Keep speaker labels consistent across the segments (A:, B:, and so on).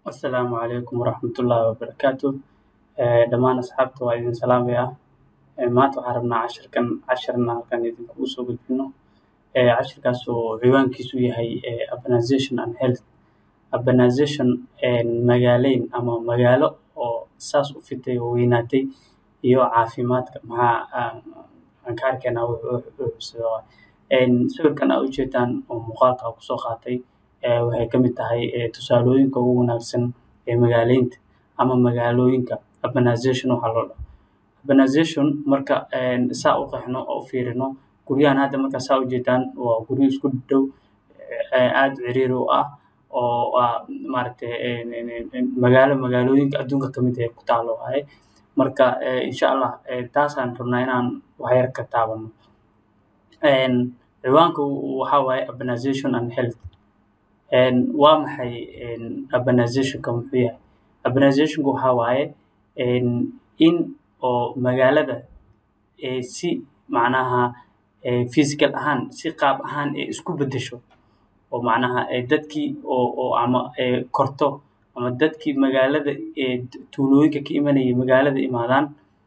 A: Asalaamu calaykum waraxmatullaahi wabarakaatu dhammaan asxaabta waa idin salaamaya maanta waxaan rabnaa cashirkan cashirna halkan idinkugu soo gudbino cashirkaas oo ciwaankiisu yahay urbanization and health urbanization magaaleyn ama magaalo oo saas u fitay oo weynaatay iyo caafimaadka maxaa aan ka arkaynaa wuxuu sawirkan aa ujeedaan oo muuqaalka aan kusoo qaatay waxay ka mid tahay tusaalooyinka ugu wanaagsan ee magaaleynta ama magaalooyinka urbanization waxaa loo dhaho urbanization marka saa u qeexno oo u fiirino guryahan hadda marka saa ujeedaan waa guryo isku dhow aad ciriiri u ah oo maaragtay magaalo magaalooyinka adduunka ka mid ah ku taalo waaye marka insha allah taasaan rabnaa inaan wax yar ka taabano ciwaanka waxaa waaye urbanization and health waa maxay urbanizationka muxuu yahay urbanizationka waxaa waaye in oo magaalada si macnaha physical ahaan si qaab ahaan ay isku beddesho oo macnaha dadkii oo oo ama korto ama dadkii magaalada tuulooyinka ka imanayay magaalada imaadaan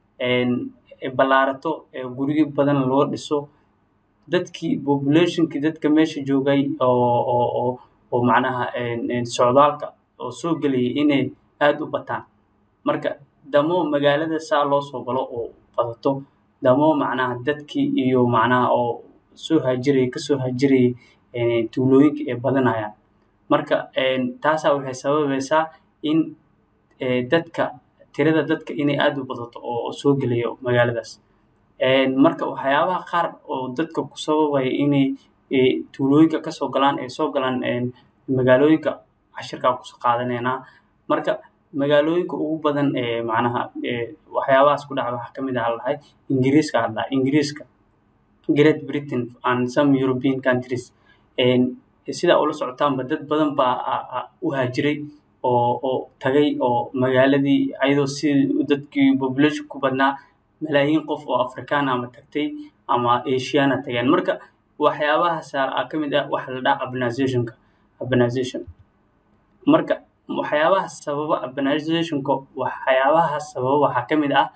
A: ballaarato guryo badan loo dhiso dadkii populationkii dadka meesha joogay oo oo oo oo macnaha socdaalka oo soo gelayay inay aad u bataan marka damo magaalada saa loo soo galo oo badato damo macnaha dadkii iyo macnaha oo soo haajirayay kasoo haajirayay tuulooyinka ay badanayaan marka taasaa waxay sababaysaa in dadka tirada dadka inay aad u badato oo soo gelayo magaaladaas marka waxyaabaha qaar oo dadka ku sababaya inay tuulooyinka kasoo galaan ay soo galaan magaalooyinka cashirkaa kusoo qaadanaynaa marka magaalooyinka ugu badan ee macnaha waxyaabahaas ku dhaca waxaa kamid ah lahay ingiriiska hadlaa ingiriiska great britain and some european countries sidaa ula socotaanba dad badan baa u haajiray oo oo tagay oo magaaladii ayadoo si dadkii population ku badnaa malaayiin qof oo afrikaan ama tagtay ama asiana tageen marka waxyaabahaas aa ka mid ah waxa la dhaha urbanizationka urbanization marka waxyaabaha sababa urbanizationka waxyaabaha sababa waxaa ka mid ah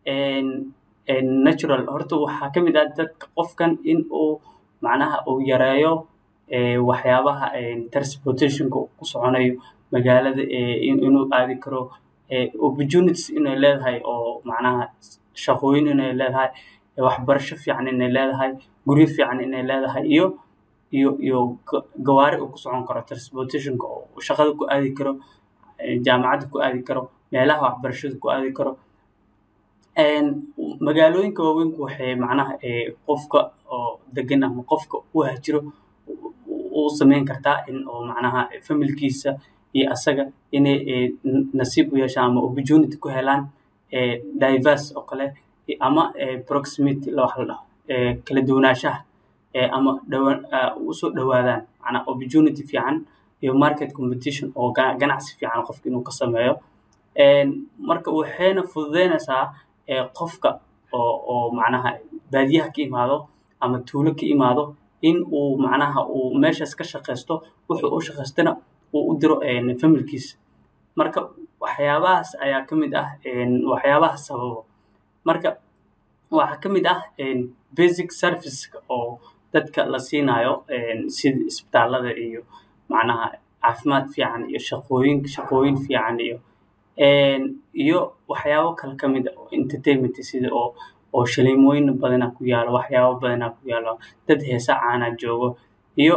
A: natural horta waxaa ka mid ah dadka qofkan in uu macnaha uu yareeyo waxyaabaha transportationka ku soconayo magaalada inuu aadi karo opportunities inay leedahay oo macnaha shaqooyin inay leedahay waxbarasho fiican inay leedahay guryo fiican inay leedahay iyo iyo iyo gawaari uu ku socon karo transportationka oo shaqada ku aadi karo jaamacadda ku aadi karo meelaha waxbarashada ku aadi karo magaalooyinka waaweynku waxay macnaha qofka oo degan ama qofka u haajiro u sameyn kartaa in oo macnaha familkiisa iyo asaga inay nasiib u yeeshaan ama opportunity ku helaan diverse oo kale ama proximity wax la dhaho kala duwanaanshaha ama dhawa usoo dhawaadaan macnaa opportunity fiican iyo market competition oo ganacsi fiican qofka inuu ka sameeyo marka waxayna fududeynaysaa qofka oo oo macnaha baadiyaha ka imaado ama tuulo ka imaado in uu macnaha uu meeshaas ka shaqaysto wuxuu u shaqaystana uu u diro familkiisa marka waxyaabahaas ayaa ka mid ah waxyaabaha sababa marka waxaa ka mid ah basic serviceka oo dadka la siinayo sida isbitaalada iyo macnaha caafimaad fiican iyo shaqooyin shaqooyin fiican iyo iyo waxyaabo kale ka mid ah oo entertainment sida oo oo shaleemooyin badanaa ku yaalo waxyaabo badanaa ku yaalo dad heesa caana joogo iyo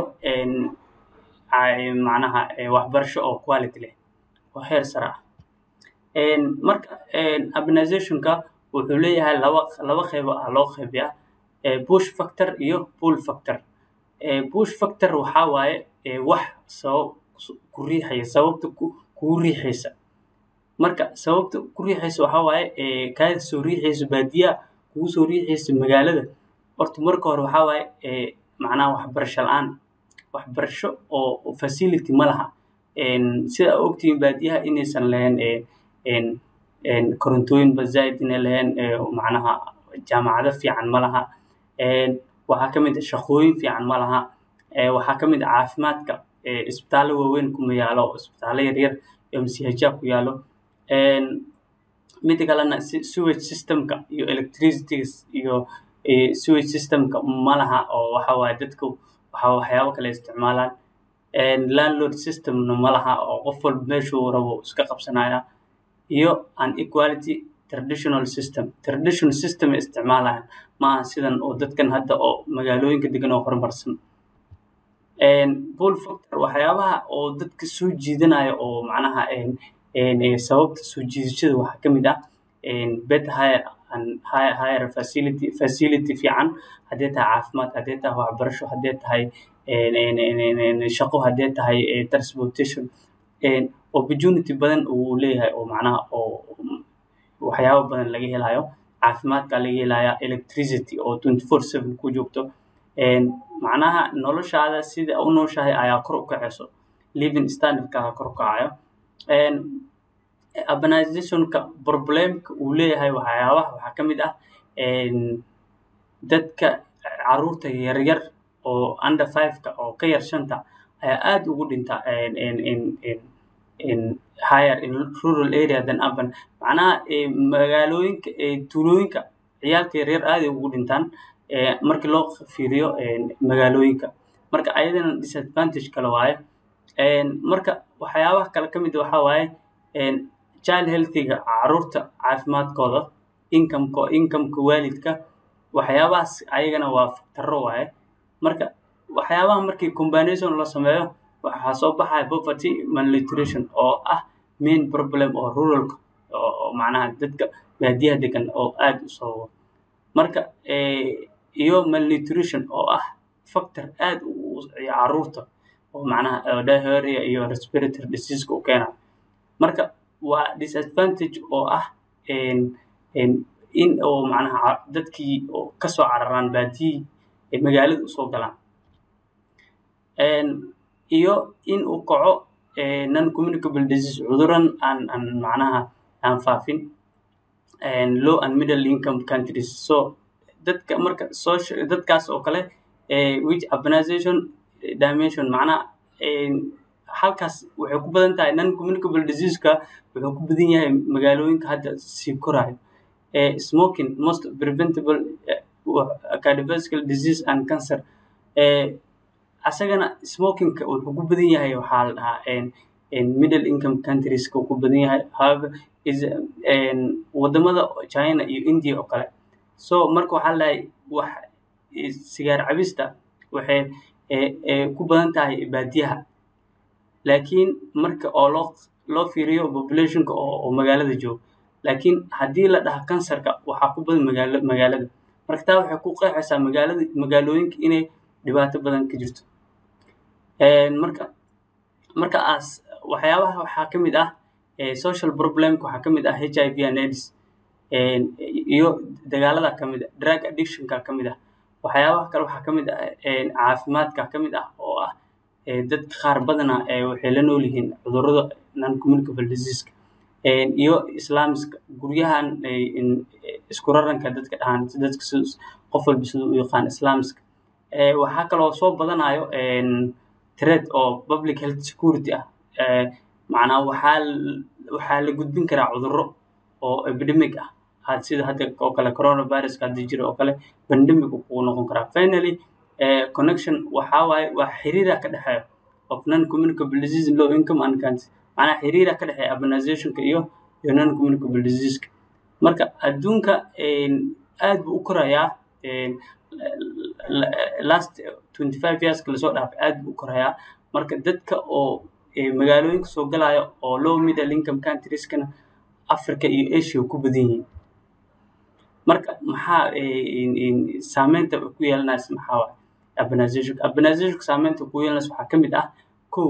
A: macnaha waxbarasho oo quality leh oo heer sare ah marka urbanizationka wuxuu leeyahay laba laba qeybo ah loo qeybiyaa bush factor iyo pull factor bush factor waxaa waaye wax sabab ku riixaya sababta kugu riixaysa marka sababta ku riixaysa waxaa waaye kaada soo riixaysa baadiyaha kugu soo riixaysa magaalada horta marka hore waxaa waaye macnaha waxbarasho la-aan waxbarasho oo facility ma laha sida ogtihiin baadiyaha inaysan lahayn korontooyinba zaaid inay lahayn macnaha jaamacado fiican ma laha waxaa ka mid ah shaqooyin fiican ma laha waxaa ka mid ah caafimaadka isbitaallo waaweyn kuma yaalo isbitaallo yaryar mchja ku yaalo mida kalena sewage systemka iyo electricities iyo sewage systemka ma laha oo waxa waaye dadku waxa waxyaabo kale isticmaalaan landlord systemna ma laha oo qof walba meeshuu rabo iska qabsanaya iyo unequality traditional system traditional system ay isticmaalayaan ma aha sidan oo dadkan hadda oo magaalooyinka degan oo horumarsan pull factor waxyaabaha oo dadka soo jiidanaya oo macnaha sababta soo jiidashada waxaa ka mid ah bet higher and higher, higher facility facility fiican haddee tahay caafimaad haddee tahay waxbarasho haddee tahay shaqo haddee tahay transportation opportunity badan uu leeyahay oo macnaha oo waxyaabo badan laga helayo caafimaadka laga helaya electricity oo twenty four seven ku joogto macnaha noloshaada sida u nooshahay ayaa kor u kacayso living standardkaaga kor u kacayo urbanizationka problemka uu leeyahay waxyaabaha waxaa ka mid ah dadka caruurta yaryar oo under fiveka oo ka yar shanta ayaa aad ugu dhinta higher in rural area than urban macnaha magaalooyinka tuulooyinka ciyaalka yaryar aaday ugu dhintaan markii loo fiiriyo magaalooyinka marka ayadana disadvantage kale waaye marka waxyaabaha kale ka mid waxaa waaye child healthiga caruurta caafimaadkooda incomeka incomeka waalidka waxyaabahaas ayagana waa factaro waaye marka waxyaabaha markii combination la sameeyo waxaa soo baxaya poverty malnutrition oo ah main problem oo ruralka oo macnaha dadka baadiyaha degan oo aad u sababo marka iyo malnutrition oo ah factor aad u caruurta oo macnaha diarrhea iyo respiratory diseaseka u keenayo marka waa disadvantage oo ah in oo macnaha dadkii oo kasoo cararaan baadiyihii magaalada usoo galaan iyo in uu kaco non communicable disease cuduran aan aan macnaha aan faafin low and middle income countries so dadka marka social dadkaas oo kale which urbanization dimension macnaha halkaas waxay ku badan tahay non communicable diseaseka wuxuu ku badan yahay magaalooyinka hadda sii korayo smoking most preventable cardiovascular disease and cancer asagana smokingka wuxuu ku badan yahay waxaa la dhahaa middle income countrieska ku badan yahay however is wadamada china iyo india oo kale so marka waxaa la wax sigaar cabista waxay ku badan tahay baadiyaha laakiin marka oo loo loo fiiriyo populationka oo magaalada jooga laakiin haddii la dhaha kansarka waxaa ku badan magaala magaalada marka taa waxay ku qeexaysaa magaalada magaalooyinka inay dhibaato badan ka jirto marka marka as waxyaabaha waxaa ka mid ah social problemka waxaa ka mid ah h i v and aids iyo dagaalada ka mid ah drug addictionka ka mid ah waxyaabaha kale waxaa ka mid ah caafimaadka ka mid ah oo ah dadka qaar badana waxay la nool yihiin cudurrada non communicable diseaseka iyo islaamiska guryahan isku raranka dadka dhahaan dadka qof walba siduu u yaqaan islaamiska waxaa kaloo soo badanayo threat oo public health security ah macnaa waxaa waxaa la gudbin karaa cudurro oo epidemic ah sida hadda oo kale coronaviruska hadda jira oo kale pandemic kugu noqon karaa finally connection waxaa waaye waa xiriira ka dhexeeya of non communicable disease low income and country macnaa xiriira ka dhexeeya urbanizationka iyo iyo non communicable diseaseka marka adduunka aad buu u korayaa last twenty five yearska lasoo dhaafay aad buu u korayaa marka dadka oo magaalooyinka soo galaya oo low middle income countrieskana africa iyo asia ku badan yihiin marka maxaa saameynta ku yeelanaysa maxaa waaye urbanizationka urbanizationka saameynta ku yeelanaysa waxaa ka mid ah kow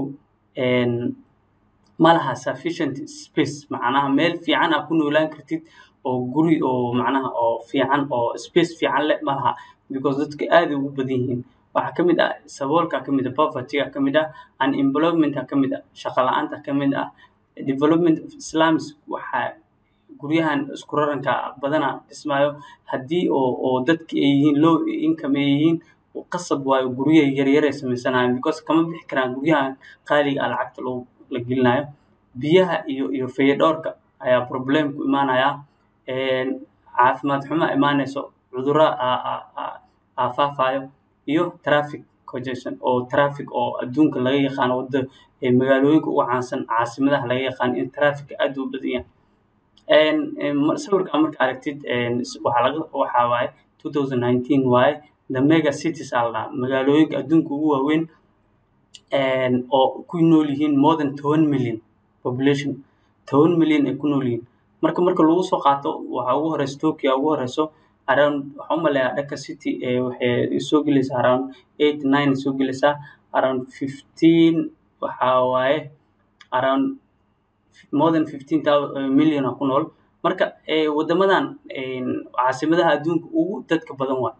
A: ma laha sufficient space macnaha meel fiican aa ku noolaan kartid oo guri oo macnaha oo fiican oo space fiican leh ma laha because dadka aaday ugu badan yihiin waxaa ka mid ah saboolka ka mid ah povertyga ka mid ah unemploymenta ka mid ah shaqo la-aanta ka mid ah development of islams waxaa guryahan isku raranka badana dhismayo haddii oo oo dadki ay yihiin low income ay yihiin qasab waayo guryaha yaryar ay samaysanayan because kama bixi karaan guryahan qaaliga ah lacagta loo la gelinayo biyaha iyo iyo fayadhowrka ayaa problem ku imaanaya caafimaad xumo imaanayso cudurro aa faafayo iyo traffic congestion oo traffic oo adduunka laga yaqaano wada magaalooyinka ugu caansan caasimadaha laga yaqaano in traffic aad u badan yahay sawirkan marka aragtid waxaa laga waxaa waaye 2019 waaye the mega cities aa la dhahaa magaalooyinka adduunka ugu waaweyn oo ku nool yihiin more than toban million population toban million ay ku nool yihiin marka marka lagu soo qaato waxaa ugu horeysa tokyo ugu horeyso around waxaan u maleeyaa dhaka city waxay soo gelaysaa around eight nine soo gelaysaa around fifteen waxaa waaye around more than fifteen million oo ku nool marka wadamadan caasimadaha adduunka ugu dadka badan waa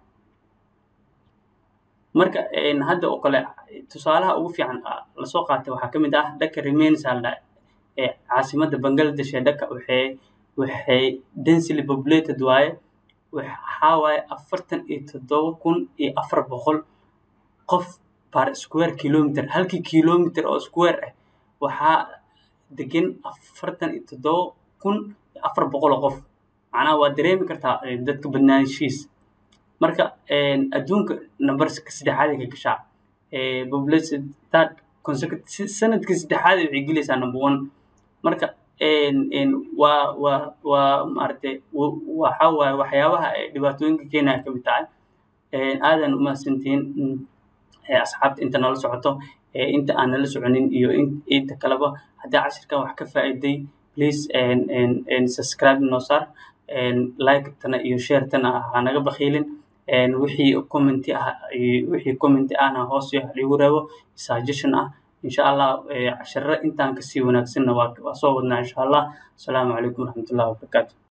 A: marka hadda oo kale tusaalaha ugu fiican lasoo qaatay waxaa ka mid ah dhaka remains aa la dhaha caasimadda bangladesh ee dhaka waxay waxay densely populated waaye waxaa waaye afartan iyo toddoba kun iyo afar boqol qof per square kilometer halkii kilometer oo square ah waxaa degan afartan iyo toddoba kun iyo afar boqol oo qof macnaha waa dareemi kartaa dadka badnaanshihiis marka adduunka numberska saddexaad ay ka gashaa population third consecutive sanadkii saddexaad waxay gelaysaa number one marka waa waa waa maaragtay waxa waaye waxyaabaha dhibaatooyinka keenaya ka mid tahay aadan umahadsantihiin asxaabta inta nala socoto inta aan nala soconin iyo inta kaleba haddii cashirkan wax ka faa'iiday please subscribe noo saar like-tana iyo share-tana ha naga bakhiilin wixii commenti ah wixii commenti ahna hoos igu reebo suggestion ah insha allah cashirro intaan kasii wanaagsanna waa soo wadnaa insha allah asalaamu calaykum waraxmatullahi wabarakaatu